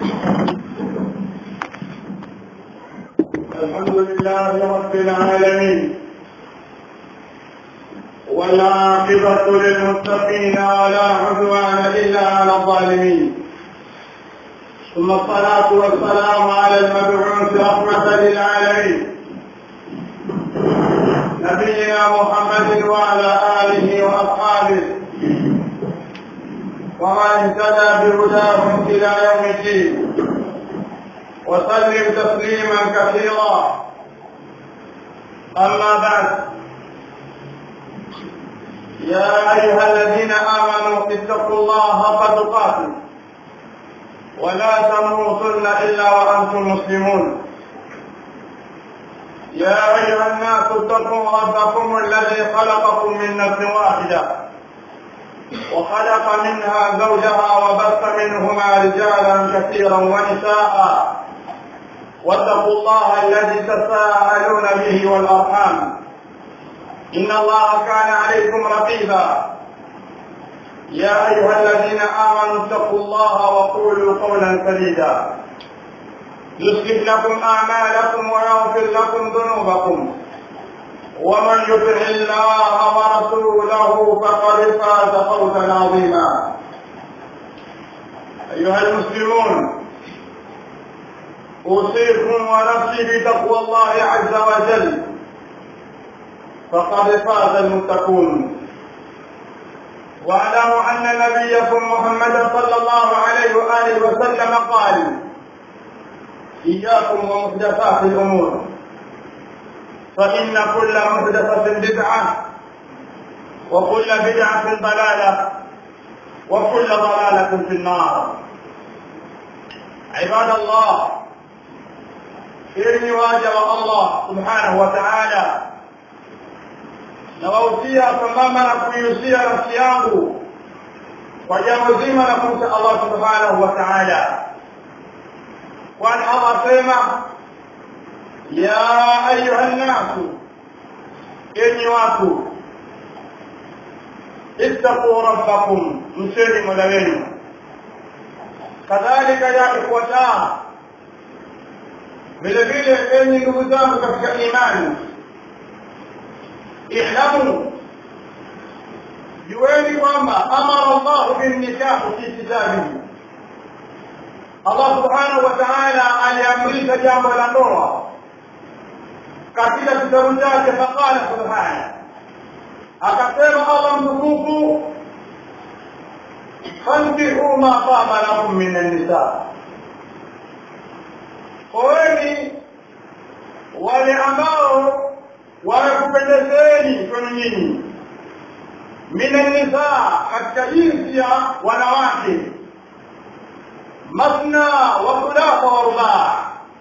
الحمد لله رب العالمين والعاقبة للمتقين ولا عدوان إلا على الظالمين ثم الصلاة والسلام على المبعوث رحمة للعالمين نبينا محمد وعلى آله وأصحابه ومن اهتدى بهداهم إلى يوم الدين وسلم تسليما كثيرا أما بعد يا أيها الذين آمنوا اتقوا الله حق تقاته ولا تموتن إلا وأنتم مسلمون يا أيها الناس اتقوا ربكم الذي خلقكم من نفس واحدة وخلق منها زوجها وبث منهما رجالا كثيرا ونساء واتقوا الله الذي تساءلون به والأرحام إن الله كان عليكم رقيبا يا أيها الذين آمنوا اتقوا الله وقولوا قولا سديدا يصلح لكم أعمالكم ويغفر لكم ذنوبكم ومن يطع الله ورسوله فقد فاز فوزا عظيما أيها المسلمون أوصيكم ونفسي بتقوى الله عز وجل فقد فاز المتقون واعلموا أن نبيكم محمدا صلى الله عليه وآله وسلم قال إياكم ومحدثات الأمور فإن كل محدثة بدعة وكل بدعة ضلالة وكل ضلالة في النار عباد الله ili waja wa Allah subhanahu wa ta'ala nawahusia sambamba na kuihusia nafsi yangu kwa jambo zima la kumcha Allah subhanahu wa ta'ala kwani Allah sema ya ayuha nnasu enyi watu ittaquu rabbakum mcheni mola wenu kadhalika ya ikhwataa vile vile enyi ndugu zangu katika imani ihlamu jueni kwamba amara llahu binnikahu fi kitabihi allah subhanahu wa taala aliamrisha jambo la ndoa katika kitabu chake faqala subhana akasema allah mtukufu fankihu ma taba lakum min annisaa oweni wale ambao wamekupendezeni kwenu nyinyi mina nisaa katika jinsi ya wanawake masna wa thulatha wa rubaa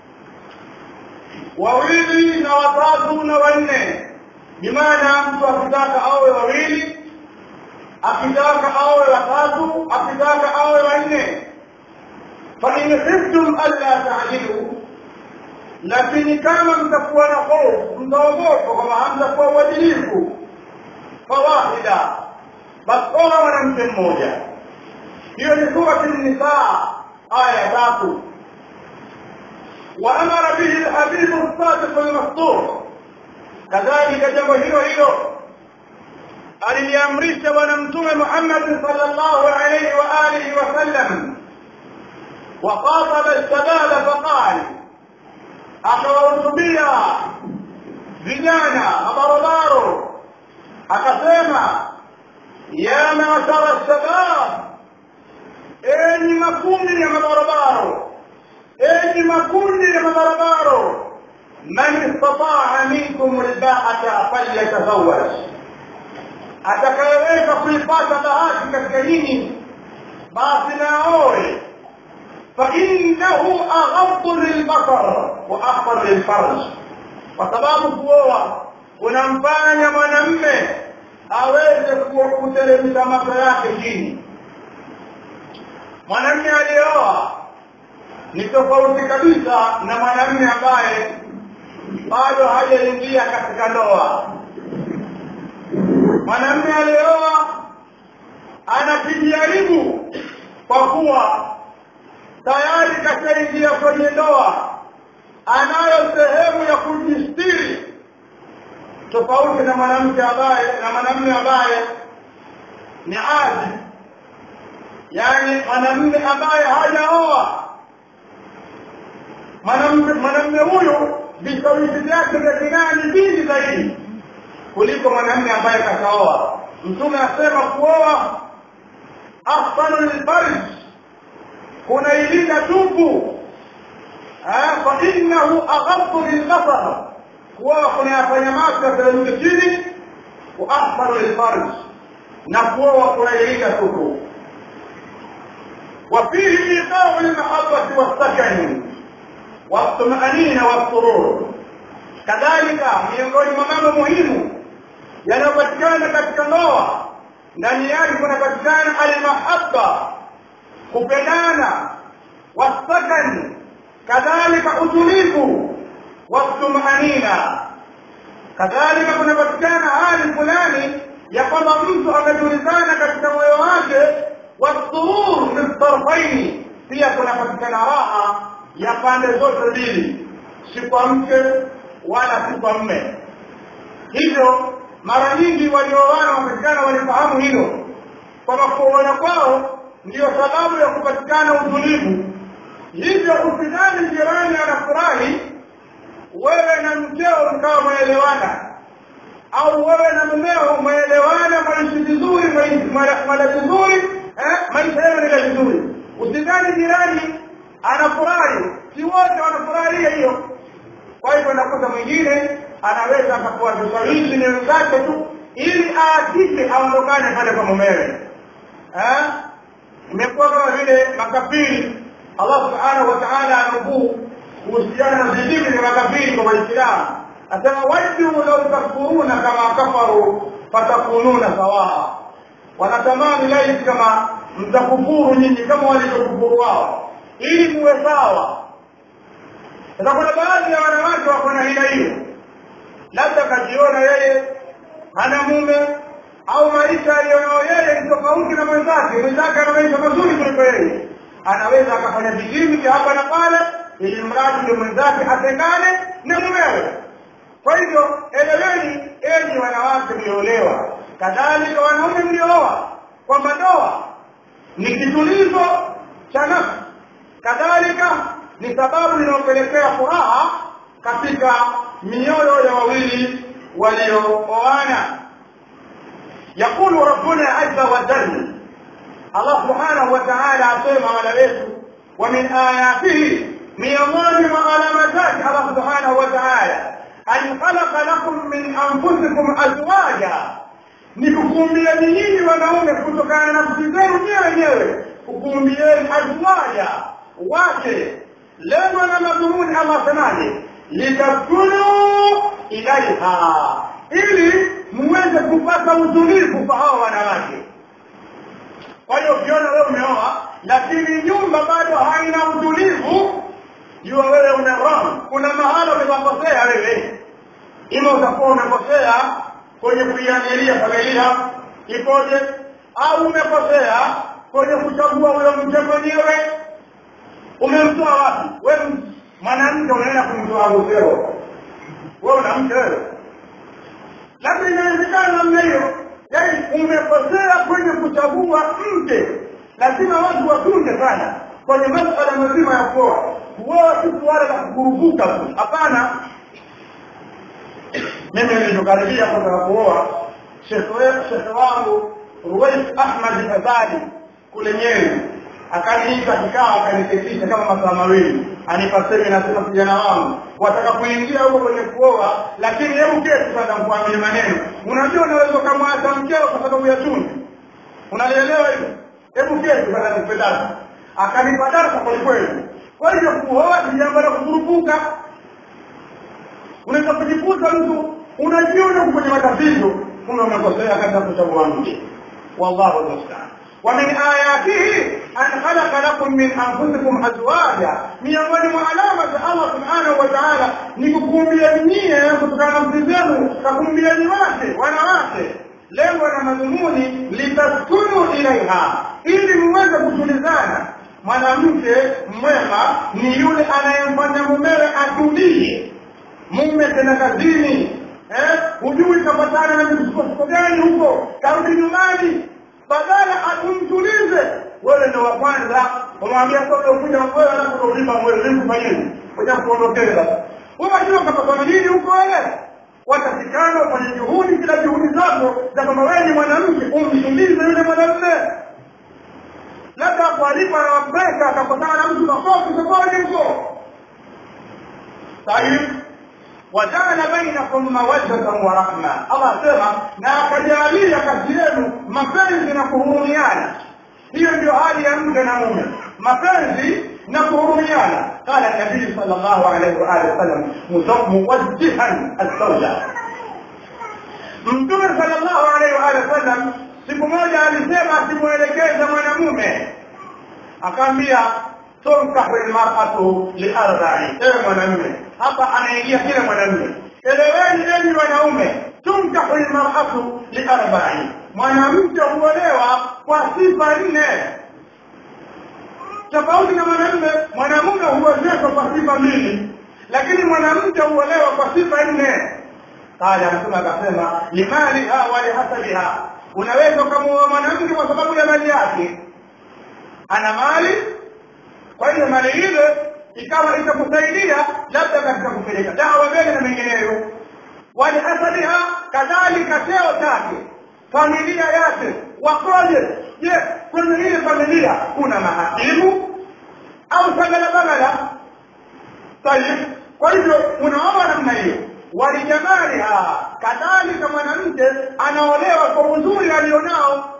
wawili na watatu na wanne bimaana mtu akitaka awe wawili akitaka awe watatu akitaka awe wanne fain khiftum alla taadilu lakini kama mtakuwa na hofu mtaogopa kwamba hamtakuwa uadilifu fawahida basi oa mwanamke mmoja hiyo ni surati nisaa aya ya tatu waamara bihi lhabibu sadiq lmasdur kadhalika jambo hilo hilo aliliamrisha bwana mtume muhammadi sal llahu alaihi wa alihi wasallam وخاطب الشباب فقال akawahutubia vijana mabarobaro akasema ya mashara shabab enyi makundi ya mabarobaro enyi makundi ya mabarobaro man istataa minkum lbaata falyatazawaj atakayeweza kuipata bahati katika nyinyi basi naoe فإنه أغض للبصر وأحفظ للفرج وسبب kuoa unamfanya mwanamme aweze kuteremsha macho yake chini mwanamme aliyeoa ni tofauti kabisa na mwanamme ambaye bado hajaingia katika ndoa mwanamme aliyeoa anakijaribu kwa kuwa tayari kashaingia kwenye ndoa anayo sehemu ya kujistiri tofauti na mwanamke ambaye na mwanamume ambaye ni azi yaani mwanamume ambaye hajaoa mwanamume mwanamume huyu vishawishi vyake vya kinaa ni vingi zaidi kuliko mwanamume ambaye kashaoa mtume asema kuoa afdalu lilfarj kunailinda tupu fa innahu aghaddu lilbasar kuoa kunayafanya macho yateremke chini wa afdalu lilfarj na kuoa kunailinda tupu وفيه إيقاع المحبة والسكن والطمأنينة والسرور كذلك miongoni mwa mambo muhimu yanayopatikana katika ndoa ndani yake kunapatikana almahabba kupendana wasakani kadhalika utulivu watumanina kadhalika kunapatikana hali fulani ya kwamba mtu ametulizana katika moyo wake wasurur fi tarfaini pia kunapatikana raha ya pande zote mbili si kwa mke wala si kwa mme hivyo mara nyingi walioana wapatikana walifahamu hilo kwamba kuoana kwao ndiyo sababu ya kupatikana utulivu hivyo usidhani jirani anafurahi wewe na mkeo mkawa mwaelewana au wewe na mumeo mwaelewana maishi vizuri mala vizuri eh, maisha yenu nila vizuri usidhani jirani anafurahi si wote wanafurahia hiyo kwa hivyo nakuta mwingine anaweza akakuwa vishawishi ni wenzake tu ili aakike aondokane pale kwa mumewe imekuwa kama vile makafiri allah subhanahu wa taala anukuu kuhusiana na zidiki vya makafiri kwa waislamu asema wajuu lau takfuruna kama kafaru fatakununa sawaa wanatamani laiti kama mtakufuru nyinyi kama walivyokufuru wao ili muwe sawa sasa kuna baadhi ya wanawake wako na hila hiyo labda kajiona yeye hana mume au maisha aliyonao yeye ni tofauti na mwenzake mwenzake ana maisha mazuri kuliko yeye anaweza akafanya vijimi vya hapa na pale ili mradi ndio mwenzake atengane na mumewe kwa hivyo eleweni enyi wanawake mlioolewa kadhalika wanaume mliooa kwamba ndoa ni kitulizo cha nafsi kadhalika ni sababu inayopelekea furaha katika mioyo ya wawili waliooana yaqulu rabbuna azza wa jalla allah subhanahu wa ta'ala asema wala wetu wa min ayatihi miongoni mwa alama zake allah subhanahu wa ta'ala an khalaqa lakum min anfusikum azwaja ni kukumbieni nyinyi wanaume kutokana na nafsi zenu nyewe wenyewe kukumbieni azwaja wake lengo na madhumuni allah asemaje litaskunu ilaiha ili muweze kupata utulivu kwa hawa wanawake kwa hiyo ukiona wewe umeoa lakini nyumba bado haina utulivu jua wewe una wrong kuna mahala umekosea wewe ima utakuwa umekosea kwenye kuiamilia familia ikoje au umekosea kwenye kuchagua huyo mke mwenyewe umemtoa wapi wewe mwanamke unaenda kumtoa mkeo wewe una mke wewe labda inawezekana namna hiyo yaani umekosea kwenye kuchagua mke lazima watu watunge sana kwenye masala mazima ya kuoa kuoa si suala la kukurupuka tu hapana mimi nilivyokaribia kwanza kuoa shekhe wangu ruwais ahmad fadhali kule nyeri akaniita kikao akaniketisha kama masaa mawili anipa semina sema kijana wangu wataka kuingia huko kwenye kuoa lakini hebu keti kwanza mkuambie maneno unajua unaweza ukamwacha mkeo kwa sababu ya chumvi unalielewa hivyo hebu keti kwanza nikupendana akanipa darasa kwelikweli kwa hivyo kuoa ni jambo la kukurupuka unaweza kujikuta mtu unajiona kwenye matatizo kumbe umekosea katika kuchagua mke wallahu almustaan ومن آياته أن خلق لكم من أنفسكم أزواجا miongoni mwa alama za Allah subhanahu wa ta'ala ni kukumbia nyie kutokana na nafsi zenu kakumbiani wake wanawake lengo na madhumuni litaskunu ilaiha ili muweze kutulizana mwanamke mwema ni yule anayemfanya mumewe atulie mume tena kazini eh hujui kapatana na misukosuko gani huko karudi nyumbani badala atumtulize wewe ndo wa kwanza umwambia sasa ukuja wewe anakurudima wewe likufanyeni kuja kuondokele basi wewe unajua kapatana nini huko wewe watafikana kwenye juhudi kila juhudi zako za kwamba wewe ni mwanamke umtulize yule mwanamume labda kualipa na wapesa akakutana na mtu makofi sokoni huko طيب وجعل بينكم مودة ورحمة الله سema na akajalia kati yenu mapenzi na kuhurumiana hiyo ndio hali ya mke na mume mapenzi na kuhurumiana قال النبي صلى الله عليه وآله وسلم موجها الزوجة mtume sallallahu alaihi wa alihi wasallam siku moja alisema asimwelekeze mwanamume akaambia tunkahu lmaratu liarbai ewe mwanamume hapa anaingia kile mwanamume eleweni enyi wanaume tunkahu lmaratu liarbai mwanamke huolewa kwa sifa nne tofauti na mwanamume mwanamume huozeshwa kwa sifa mbili lakini mwanamke huolewa kwa sifa nne qala mtume akasema limaliha wa lihasabiha unaweza ukamuoa mwanamke kwa sababu ya mali yake ana mali kwa hiyo mali ile ikawa itakusaidia labda katika kupeleka dawa mbele na mengineyo walihasabiha kadhalika cheo chake familia yake wakoje je kwenye ile familia kuna mahakimu au sagala bagala tayib kwa hivyo unaona namna hiyo walijamaliha kadhalika mwanamke anaolewa kwa uzuri alionao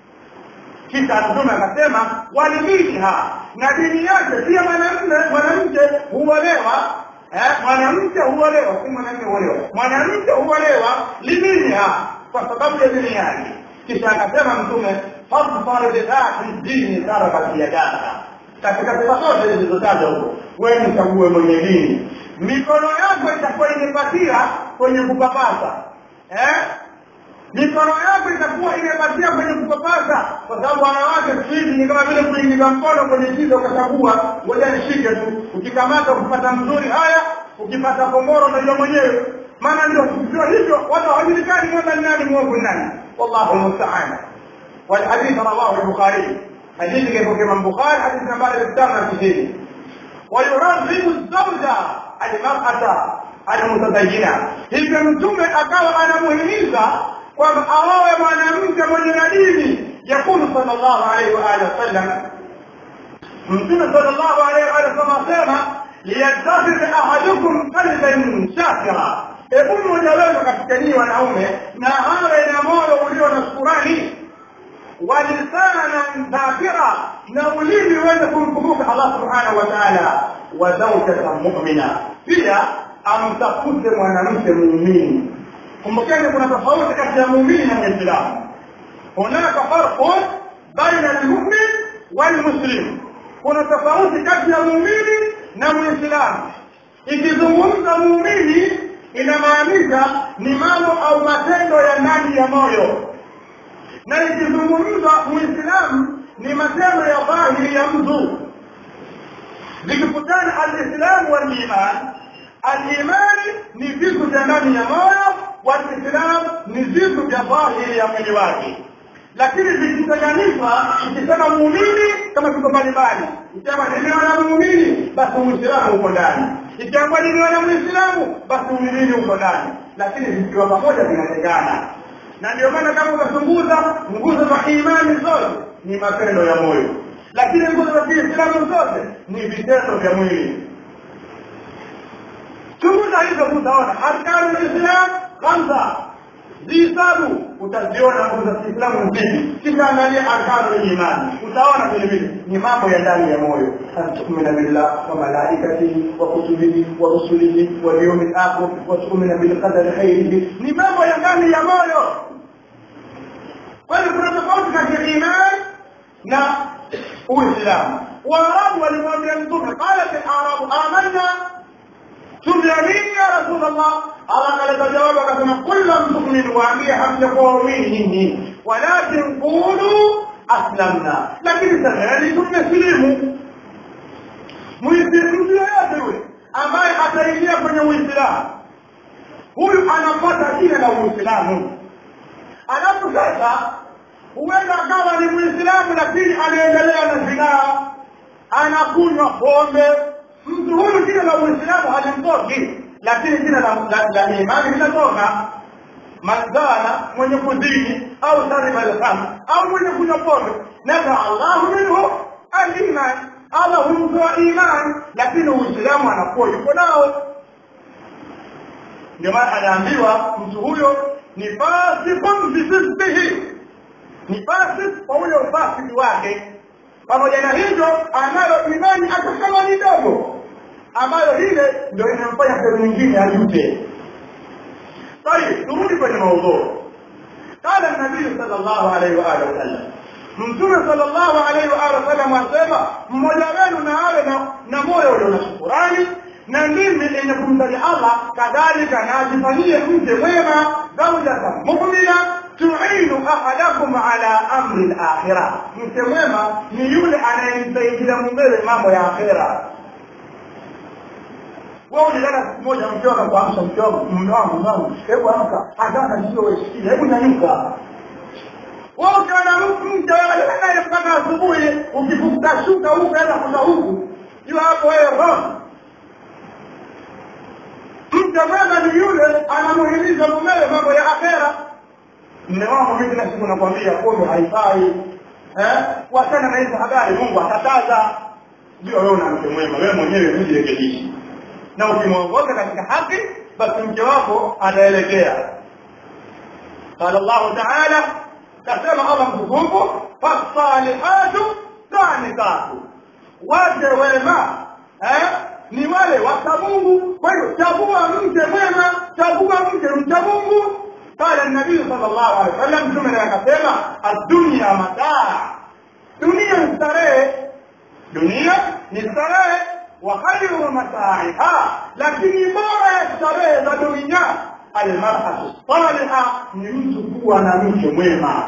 kisha mtume akasema walidiniha na dini yake pia mwanamume mwanamke huolewa eh, mwanamke huolewa si mwanamke huolewa mwanamke huolewa lidiniha kwa sababu ya dini yake kisha akasema mtume fadfar bidhati dini tarabat yadaka katika sifa zote zilizotaja huko wewe mchague mwenye dini mikono yako itakuwa imepatia kwenye kupapasa eh mikono yako itakuwa imepatia kwenye kupapasa kwa sababu wanawake siku hizi ni kama vile kuingiza mkono kwenye kiza ukachagua ngoja nishike tu ukikamata ukipata mzuri haya ukipata komboro unajua mwenyewe maana ndio sio hivyo watu hawajulikani kwamba ni nani mwovu nani wallahu musta'an والحديث رواه البخاري حديث كيف كما البخاري حديث نمبر 96 ويرغب الزوجة المرأة المتدينة hivyo mtume akawa anamuhimiza kwamba aowe mwanamke mwenye na dini yakulu sallallahu alaihi wa alihi wasallam mtume sallallahu alaihi wa alihi wasallam asema liyattakhidh ahadukum qalban shakira hebu mmoja wenu katika nyinyi wanaume na awe na moyo ulio na shukurani walisanan dhakira na ulimi uweze kumkumbuka Allah subhanahu wa ta'ala wa zawjatan mu'mina pia amtafute mwanamke muumini kumbukeni kuna tofauti kati ya muumini na muislamu hunaka farqun baina almu'min walmuslim kuna tofauti kati ya muumini na muislamu ikizungumza muumini inamaanisha ni mambo au matendo ya ndani ya moyo na ikizungumza muislamu ni matendo ya dhahiri ya mtu vikikutana alislamu waliman alimani ni vitu vya ndani ya moyo walislam ni vitu vya dhahiri ya mwili wake lakini vikitenganishwa ikisema muumini kama tuko mbalimbali ikiama nimeona muumini basi uislamu uko ndani ikiamba nimeona muislamu basi uumini uko ndani lakini vikiwa pamoja vinatengana na ndio maana kama utachunguza nguzo za imani zote ni matendo ya moyo lakini nguzo za kiislamu zote ni vitendo vya mwili chunguza hizo utaona arkanu lislam khamsa zihisabu utaziona nguzo za kiislamu mbili kisha angalia arkanu imani utaona vile vile ni mambo ya ndani ya moyo antumina billah wa malaikatihi wa kutubihi wa rusulihi wa yawmil akhir wa tu'mina bil qadari khairihi ni mambo ya ndani ya moyo kwa hiyo kuna tofauti kati ya imani na uislamu waarabu walimwambia mtume qalat alarabu amanna tuliamini ya rasulllah allah akaleta jawabu akasema kul lam tumin waambie hamjakuwa waumini nyinyi walakin qulu aslamna lakini semeni tumesilimu mtu yoyote yule ambaye ataingia kwenye uislamu huyu anapata jina la uislamu alafu sasa huenda akawa ni muislamu lakini anaendelea na zinaa anakunywa pombe mtu huyu jina la uislamu halimtoki lakini jina la, la, la imani linatoka manzana mwenye kuzini au shariba alhamr au mwenye kunywa pombe nafa allahu minhu aliman allah humtoa imani lakini uislamu anakuwa yuko nao ndio maana anaambiwa mtu huyo ni fasikun bifisbihi ni fasik kwa ule ufasiki wake pamoja na hivyo anayo imani hata kama ni dogo ambayo ile ndio inamfanya sehemu nyingine ajute طيب turudi kwenye maudhui قال النبي صلى الله عليه واله وسلم mtume sallallahu alaihi wa alihi wasallam asema mmoja wenu na awe na, na moyo ulio na shukurani na ndimi yenye kumtaja Allah kadhalika na ajifanyie mke mwema zaujatan mu'mina tuinu ahadakum ala amri al-akhirah mke mwema ni yule anayemsaidia mumewe mambo ya akhira wewe unalala siku moja mke wako kuamsha mke wako mume wangu mume wangu hebu amka hata sio wewe sikia hebu nyanyuka wewe ukiona mke wewe mpaka asubuhi ukifuta shuka huku hata kuta huku jua hapo wewe roho mke mwema ni yule anamuhimiza mumewe mambo ya akhera mme wangu mimi kila siku nakwambia pombe haifai eh wachana na hizo habari mungu akataza ndio wewe una mke mwema wewe mwenyewe ujirekebishe na ukimwongoza katika haki basi mke wako ataelekea قال الله تعالى كما الله مكتوب فالصالحات قانتات waje wema eh ni wale wacha Mungu kwa hiyo chagua mke mwema chagua mke mcha Mungu qala an-nabii sallallahu alaihi wasallam mtume akasema ad-dunya mataa dunia ni starehe dunia ni starehe wa khairu mataiha lakini bora ya starehe za dunia almar'atu salihah ni mtu kuwa na mke mwema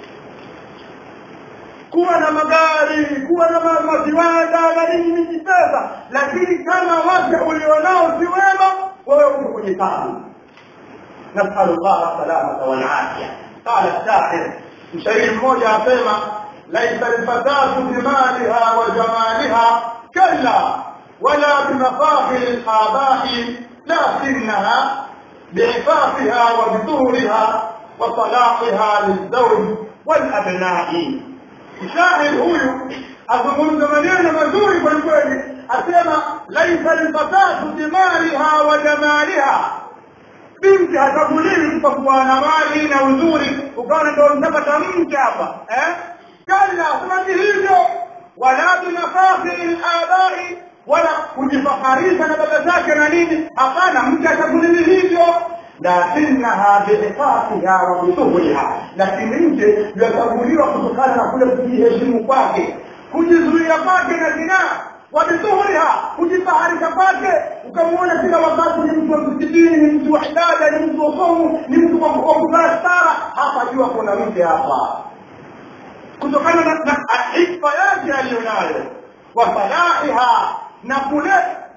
kuwa na magari kuwa na maviwanda na nini mingi pesa lakini kama wake ulionao si wema wewe uko kwenye tabu nasalu llah salamata walafya qala shahir mshairi mmoja asema laisa lfatatu bimaliha wa jamaliha kalla wala bimafakhiri labai lakinaha بعفافها وبطولها وصلاحها للزوج والابناء mshahid huyu azungumza maneno mazuri kweli kweli asema laisa lfatatu bimaliha wa jamaliha binti hachaguliwi kwa kuwa na mali na uzuri ukaona ndo mtapata mke hapa eh? kalla kumati hivyo wala binafakhiri labai wala kujifaharisha na baba zake na nini hapana mke hachaguliwi hivyo lakinaha biiqatiha wa bisuhliha, lakini mke yachaguliwa kutokana na kule kujiheshimu kwake, kujizuia kwake na zinaa, wa bisuhliha, kujifaharisha kwake. Ukamwona kila wakati ni mtu wa msikitini, ni mtu wa ibada, ni mtu wa somu, ni mtu wa kuvaa stara, hapa jua kuna mke hapa, kutokana na ifa yake aliyonayo, wa salahiha na kule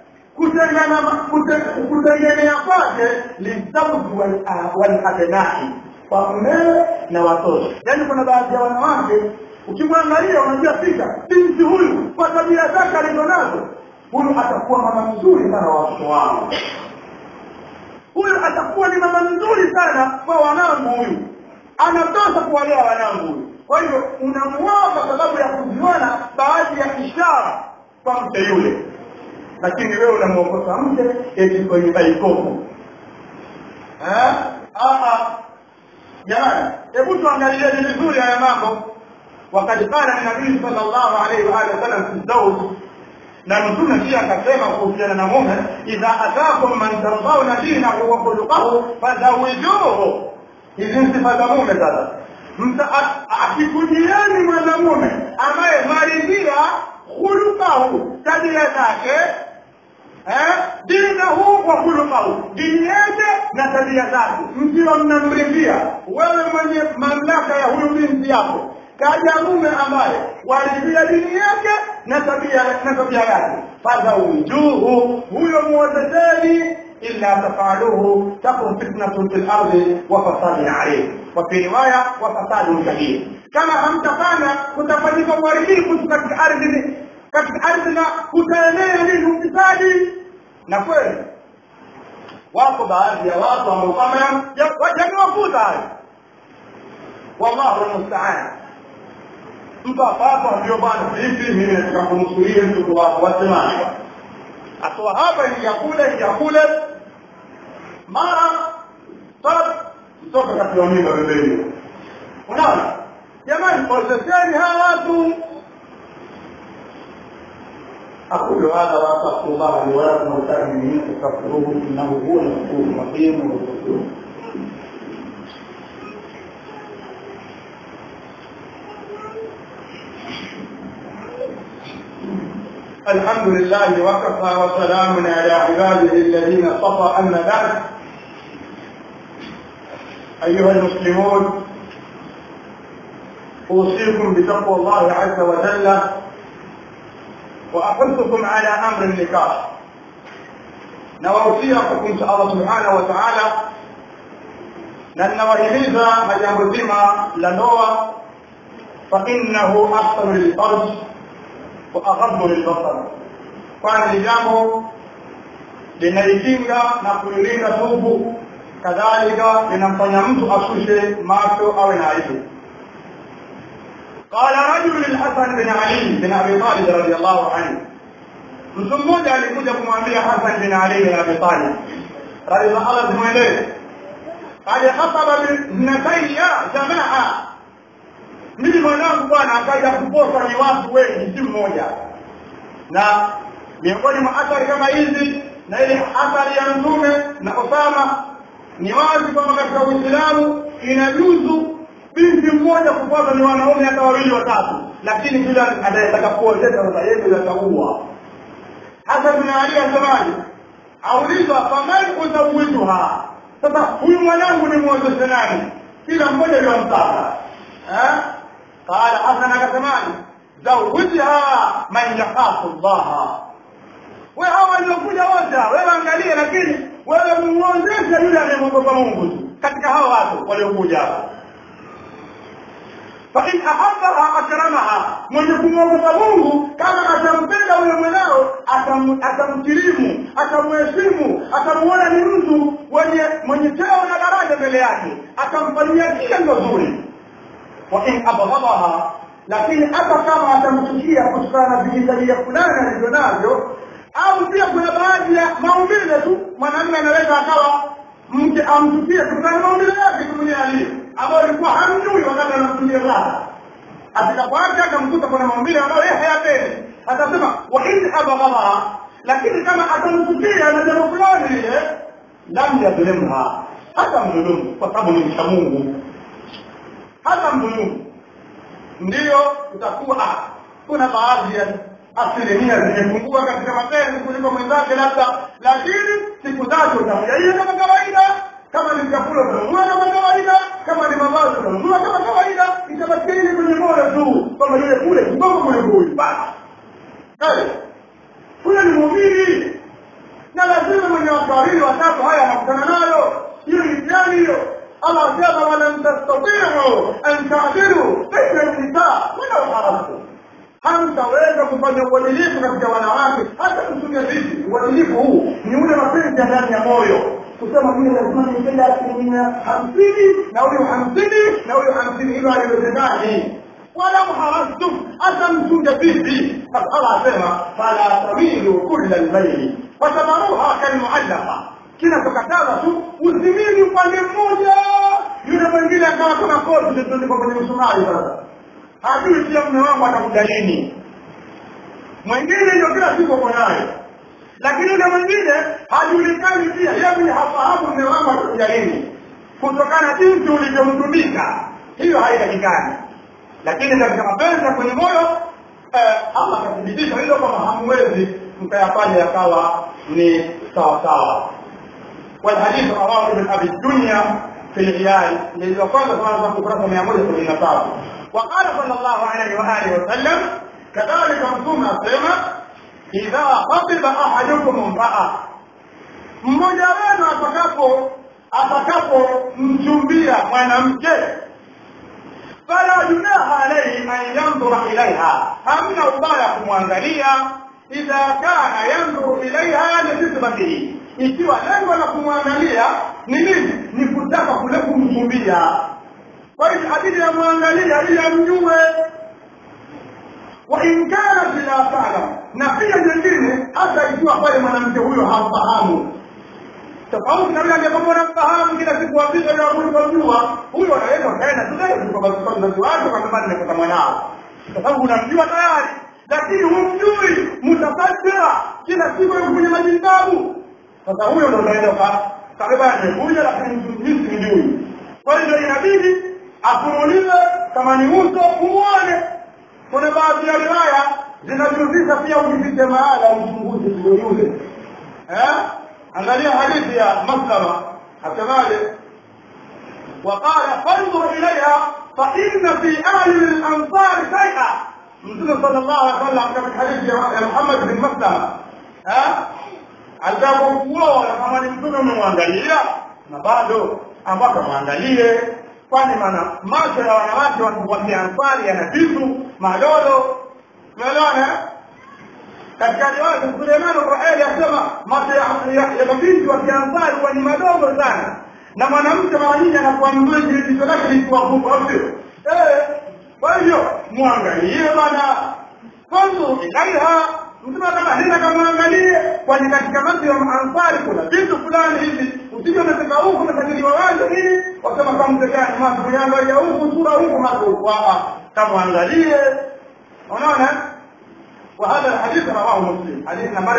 kutegemea kwake lizauji walabnai kwa mmewe na watoto yaani kuna baadhi ya wanawake ukimwangalia unajua fika binti huyu kwa tabia zake alizo nazo huyu atakuwa mama mzuri sana wa watoto wangu huyu atakuwa ni mama mzuri sana kwa wanangu huyu anatosha kuwalea wanangu huyu kwa hivyo unamuoa kwa sababu ya kuziona baadhi ya ishara kwa mke yule lakini wewe unamwokosa mke eti kwenye baikofu jamani hebu tuangalieni vizuri haya mambo wakad qala nabii sal llahu alaihi waalihi wasallam fi zauj na mtume pia akasema kuhusiana na mume idha atakum man tardauna dinahu wa khuluqahu fazawijuhu hizi ni sifa za mume sasa akikujieni mwanamume ambaye maridhia khuluqahu tabia zake dinahu wa khuluqahu, dini yake na tabia zake, mkiwa mnamridhia wewe mwenye mamlaka ya huyu binti yako, kaja mume ambaye walivia dini yake na tabia na tabia yake fazaujuhu huyo muozesheni illa tafaluhu takun fitnatun fil ardi wa fasadun alayh wa fi riwaya wa fasadun kabir kama hamtafanya kutafanyika uharibifu katika ardhi katika ardhi na kutaenea nini ufisadi na kweli wako baadhi ya watu ambao kama yamewakuta hayo wallahu almustaan mtu hapa ndio bwana hivi mimi nataka kumsulia mtu wako wasemaje atoa hapa ingia kule ingia kule mara talab kutoka katika mimba pembeni unaona jamani poseseni hawa watu أقول هذا وأستغفر الله لي ولكم ولسائر المؤمنين فاستغفروه إنه هو الغفور الرحيم والغفور الحمد لله وكفى وسلام على عباده الذين اصطفى أما بعد أيها المسلمون أوصيكم بتقوى الله عز وجل وأحثكم على أمر النكاح نوصيكم إن شاء الله سبحانه وتعالى na ninawahimiza na jambo zima la ndoa fainnahu ahsanu lilfarj wa aghaddu lilbasar kwani ni jambo linaikinga na kuilinda tubu kadhalika linamfanya mtu ashushe macho awe na aibu قال رجل للحسن بن علي بن ابي طالب رضي الله عنه mtu mmoja alikuja kumwambia Hasan bin Ali bin Abi Talib radhiallahu anhu zimwendee qad khataba binatayya jamaa mimi mwanangu bwana akaja kuposa ni watu wengi si mmoja na miongoni mwa athari kama hizi na ile athari ya mtume na Osama ni wazi kwamba katika Uislamu inajuzu binti mmoja kupata ni wanaume hata wawili watatu lakini kila anayetaka kuozesha sasa yeye ataua hasa bin Ali asemaje aulizwa faman uzawijuha sasa huyu mwanangu ni muozeshe nani kila mmoja aliyomtaka eh qala hasan akasemaje zawwijha man yakhafu Allah wewe hawa waliokuja wote wewe angalia lakini wewe muozeshe yule anayemwogopa Mungu tu katika hawa watu waliokuja hapa فإن أحبها أكرمها mwenye kumwogopa Mungu kama atampenda huyo mwanao atamkirimu atamheshimu atamuona ni mtu mwenye mwenye cheo na daraja mbele yake atamfanyia kila nzuri wa in abghadaha lakini hata kama atamchukia kutokana na vijitabia fulani alivyo navyo au pia kuna baadhi ya maumbile tu mwanamume anaweza akawa mke amchukie kutokana na maumbile yake tu mwenyewe alivyo ambayo alikuwa hamjui wakati anamtumia raha atakapoacha akamkuta kuna maumbile ambayo yeye hayapendi atasema wa in abghadaha lakini kama atamchukia na jambo fulani lile lam yadhlimha hata mdhulumu kwa sababu ni mcha Mungu hata mdhulumu ndiyo utakuwa kuna baadhi ya asilimia zimepungua katika mapenzi kuliko mwenzake labda lakini siku zake utamjaia kama kawaida kama ni vyakula utanunua kama kawaida kama ni mavazi utanunua kama kawaida itabakia ile kwenye moyo tu kwamba yule kule kidogo kule huyu basi huyo ni muumini na lazima mwenye watu wawili watatu haya anakutana nayo hiyo ni mtihani hiyo Allah asema walam tastatiu an ta'dilu baina an-nisa walau harastum hamtaweza kufanya uadilifu katika wanawake hata kutumia vipi uadilifu huu ni ule mapenzi ya ndani ya moyo kusema mimi lazima nipende asilimia hamsini na huyo hamsini na huyo hamsini hilo haliwezekani wala muharastum hata mchunge vipi Allah asema fala tamilu kulla almayli watamaruha kalmuallaqa kinachokataza tu usimini upande mmoja yule mwingine akawa kama koti zilizoandikwa kwenye msumari sasa hajui pia mume wangu atakuja lini mwingine ndio kila siku uko naye lakini yule mwingine hajulikani pia yeye hafahamu mume wangu atakuja lini kutokana jinsi ulivyomtumika hiyo haitakikani lakini katika mapenzi ya kwenye moyo eh, Allah akathibitisha hilo kwamba hamwezi mkayafanya yakawa ni sawa sawa والحديث رواه ابن ابي الدنيا في العيال لذا قال سبحانه وتعالى كفرة 173 وقال صلى الله عليه واله وسلم كذلك mtume asema idha khatiba ahadukum imraa mmoja wenu atakapo atakapomchumbia mwanamke fala junaha alaihi an yandhura ilaiha hamna ubaya kumwangalia idha kana yandhuru ilaiha lisisbatihi ikiwa lengo la kumwangalia ni nini ni kutaka kule kumchumbia kwa hivyo abidi amwangalia ili amjue wa in kanat la talam na pia nyingine hata ikiwa pale mwanamke huyo hamfahamu tofauti na yule aliyekuwa anamfahamu kila siku apita na huyu kumjua huyo anaweza kaenda tu leo kwa sababu mzazi wake kwa sababu nimepata mwanao kwa sababu unamjua tayari lakini humjui mtafatia kila siku yuko kwenye majindabu sasa huyo ndo unaenda kwa kabeba amekuja lakini mimi simjui kwa hiyo inabidi afumuliwe kama ni uso umuone kuna baadhi ya riwaya zinajuzisha pia ujipite mahala uchunguzi sio yule eh angalia hadithi ya maslama asemaje وقال فانظر اليها فان في اهل الانصار شيئا mtume sallallahu alaihi wasallam katika hadithi ya Muhammad bin Maslama eh alipokuwa kama ni mtume umemwangalia na bado ambako mwangalie kwani maana macho ya wanawake wa Kiansari yana vitu madolo umeelewana katika riwaya Suleiman Raeli asema macho ya mabinti wa Kiansari huwa ni madogo sana na mwanamke mara nyingi anakuwa mzuri jicho lake likuwa kubwa sio eh kwa hivyo mwangalie bana kwanza ilaiha mtume kama hina kamwangalie kwani katika macho ya Ansari kuna vitu fulani hivi usije umetoka huku umesajiliwa wazi nini wasema kama mtekani macho yangu ya huku sura huku macho huku kamwangalie unaona وهذا الحديث رواه مسلم حديث نمبر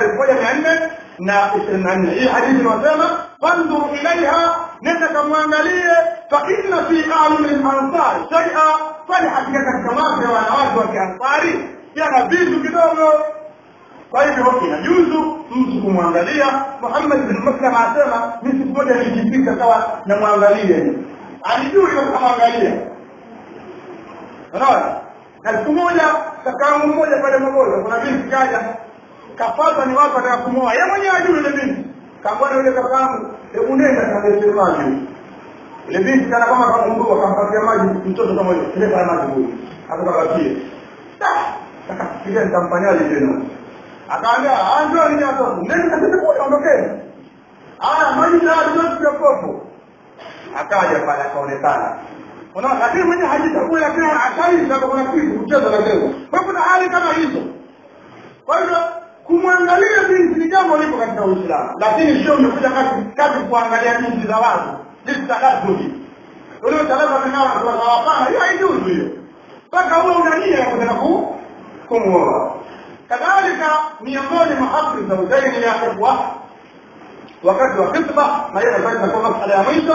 1424 هي حديث inasema فانظر اليها nenda kamwangalie fa inna fi a'yun al-ansar shay'a kwani hakika katika macho ya wanawake wa kiansari yana vitu kidogo kwa hivyo inajuzu mtu kumwangalia Muhammad bin Muslim asema mimi siku moja nilijipika kawa namwangalia alijui kamwangalia unaona na siku moja kakaangu mmoja pale Mogoza kuna binti kaja kafata ni watu ataka kumoa yeye mwenyewe ajui ile binti kamwona yule kakaangu hebu nenda kalete maji ile binti kana kama kamundua kampatia maji mtoto kama yule kile pale maji huyo akakabakie akafikiria nitamfanyaje tena akaambia anjo ni hapo nenda kasema kule ondokeni haya maji tayari yote ya kopo akaja pale akaonekana unaona lakini mwenye hajitambui lakini akaisha kuna kitu kucheza na leo kwa kuna hali kama hizo kwa hivyo kumwangalia binti ni jambo lipo katika Uislamu lakini sio umekuja kazi kazi kuangalia binti za watu lisitadaduli ule talaba ninao kwa hapana hiyo haijuzu hiyo mpaka huwe una nia ya kutaka ku kumuoa kadhalika miongoni mwa haki za uzaini ya kubwa wakati wa khitba na hiyo ndio inakuwa masala ya mwisho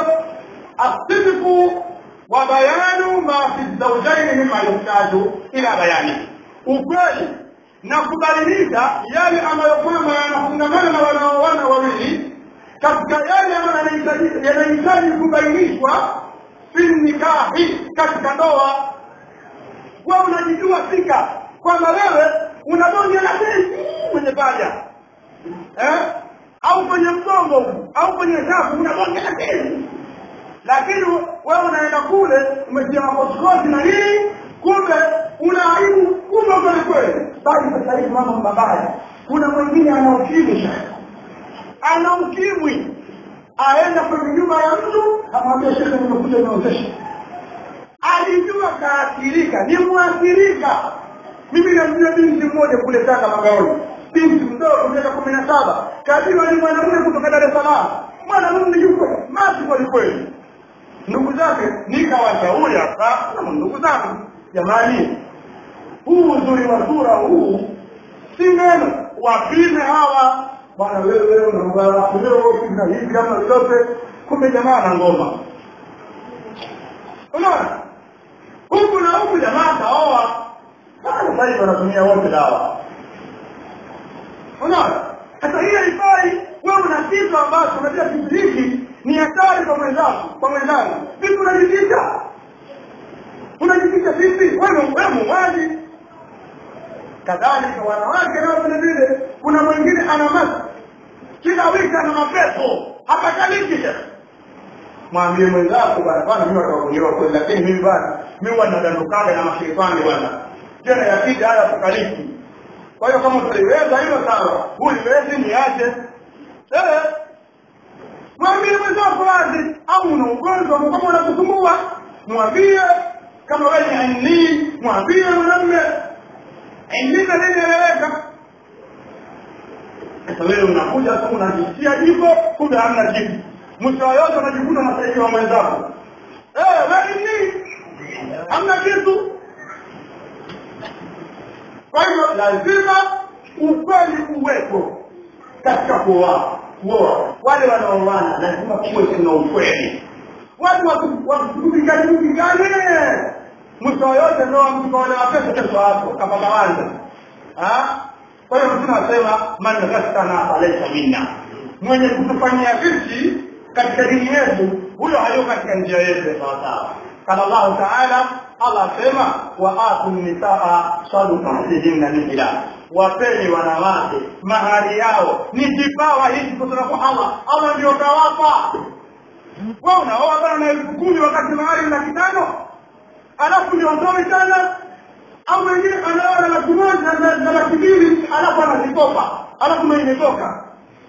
asidqu wa bayanu ma fi zawjaini mimma yuhtaju ila bayani ukweli na kubadilisha yale ambayo kwamba yanafungamana na wanaoana wawili katika yale ambayo yanahitaji kubainishwa fi nikahi katika ndoa wewe unajijua fika kwamba wewe unadonya na tezi kwenye paja eh au kwenye mgongo au kwenye shafu unadonya na tezi lakini wewe unaenda kule umetia makosikoti na nini kumbe una aibu kubwa kweli kweli bali sasa hivi mambo mabaya kuna mwingine ana ukimwi ana ukimwi aenda kwenye nyumba ya mtu amwambia shekhe nimekuja niozesha alijua kaathirika ni mwathirika mimi namjua binti mmoja kule Tanga Magaoni binti mdogo miaka kumi na saba kajiwa ni mwanamume kutoka Dar es Salaam mwanamume yuko maji kweli kweli ndugu zake nikawashauri hapa ndugu zangu jamani huu uzuri wa sura huu si neno wapime hawa bwana wewe unaongea na hivi kama lolote kumbe jamaa na ngoma unaona huku na huku jamaa kaoa sasa hivi wanatumia wote dawa unaona sasa hiyo haifai wewe una kitu ambacho unajua kitu hiki ni hatari kwa mwenzako kwa mwenzangu vipi unajificha unajificha vipi wewe wewe muuaji kadhalika wanawake nao vile vile kuna mwingine ana masi kila wiki ana mapepo hapakaliki tena mwambie mwenzako bwana bwana mimi watakuelewa kweli lakini mimi bwana mimi wanadandukaga na mashaitani bwana tena yakija haya hapakaliki kwa hiyo kama utaliweza hilo sawa huliwezi niache eh mwambie mwenzako wazi au una ugonjwa kama unakusumbua mwambie kama wewe ni aini mwambie mwanamume aini na nini eleweka sasa wewe unakuja tu unajisia jiko kumbe hamna jiko mwisho yote unajikuta unasaidia wa mwenzako eh wewe ni hamna kitu kwa hivyo lazima ukweli uwepo katika kuoa kuoa wale wanaoana lazima kuwe kuna ukweli watu wakupigani mpigane mwisho yote ndoa mtu wale wapesa kesho hapo kama mawanza kwa hiyo mtume anasema man ghastana falaisa minna mwenye kutufanyia vici katika dini yetu huyo hayo katika njia yetu sawasawa قال الله تعالى الله sema waatu nisaa sadukatihinna nihla wapeni wanawake mahari yao ni kipawa hiki kutoka kwa Allah Allah ndio kawapa wewe unaoa bana na elfu kumi wakati mahari laki tano alafu ndio ndoa tena au mwingine anaoa na laki moja na laki mbili alafu anazikopa alafu ndio imetoka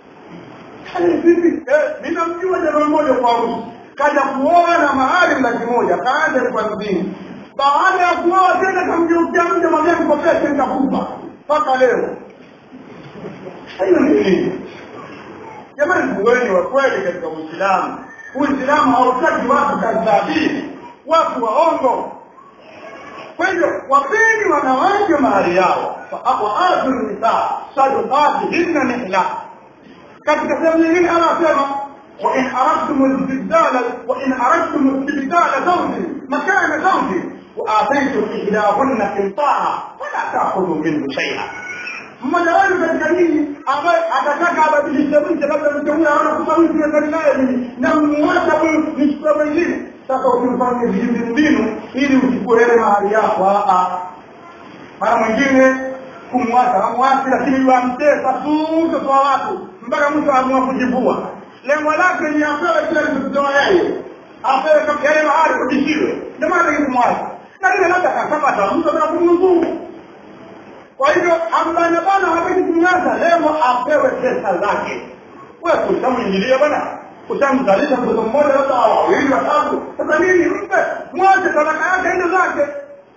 vipi ninamjua jamaa mmoja kwa harusi kaja kuoa na mahali laki moja kaanza kwa mjini baada ya kuoa tena kamgeukia mja mwambia nikopeshe nitakupa mpaka leo hiyo ni nini jamani kuweni wa kweli katika uislamu uislamu hautaki watu kadhabini watu waongo kwa hivyo wapeni wanawake mahali yao waatu nisaa sadukatihinna nihla katika sehemu nyingine anasema وإن أردتم الاستبدال وإن أردتم استبدال زوج مكان زوج وآتيتم إحداهن قنطارا فلا تأخذوا منه شيئا mmoja wenu katika nyinyi ambaye atataka abadilishe mke labda mke huyo aona kusawisi mezani naye mimi na mmuacha huyu nichukue mwingine sasa ukimfanye vijimbi mbinu ili uchukue ile mahali yako mara mwingine kumwacha amwachi lakini wamtesa tu mtoto wa watu mpaka mtu amua kujivua lengo lake ni apewe kile alichotoa yeye apewe kama yale mahali kujishiwe ndio maana kumwacha lakini labda akapata mtu na kumnuzuru kwa hivyo ambana bwana hawezi kumnyaza lengo apewe pesa zake wewe utamwingilia bwana utamzalisha mtoto mmoja labda wawili watatu sasa nini mpe mwache talaka yake hizo zake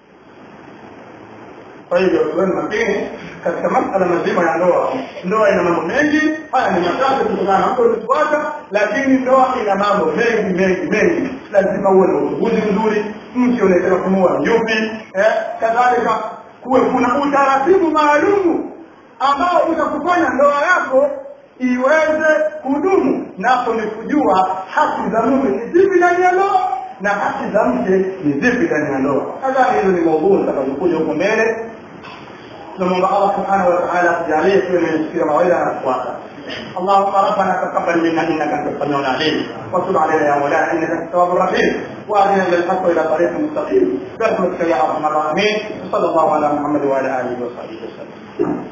kwa hivyo tuweni makini katika masala mazima ya ndoa ndoa ina mambo mengi haya ni machache kutokana na mtu ulifuata lakini ndoa ina mambo mengi mengi mengi lazima uwe na uchunguzi mzuri mke unataka kumuoa yupi eh kadhalika kuwe kuna utaratibu maalumu ambao utakufanya ndoa yako iweze kudumu napo ni kujua haki za mume ni zipi ndani ya ndoa na haki za mke ni zipi ndani ya ndoa nadhani hizo ni maudhui zitakazokuja huko mbele tunamwomba Allah subhanahu wa ta'ala tujalie tuwe wenye kusikia mawaidha na kufuata اللهم ربنا تقبل منا انك انت السميع العليم وتب علينا يا مولانا انك انت التواب الرحيم واهدنا للحق الى طريق مستقيم برحمتك يا ارحم الراحمين وصلى الله على محمد وعلى اله وصحبه وسلم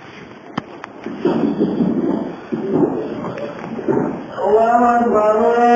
الله أكبر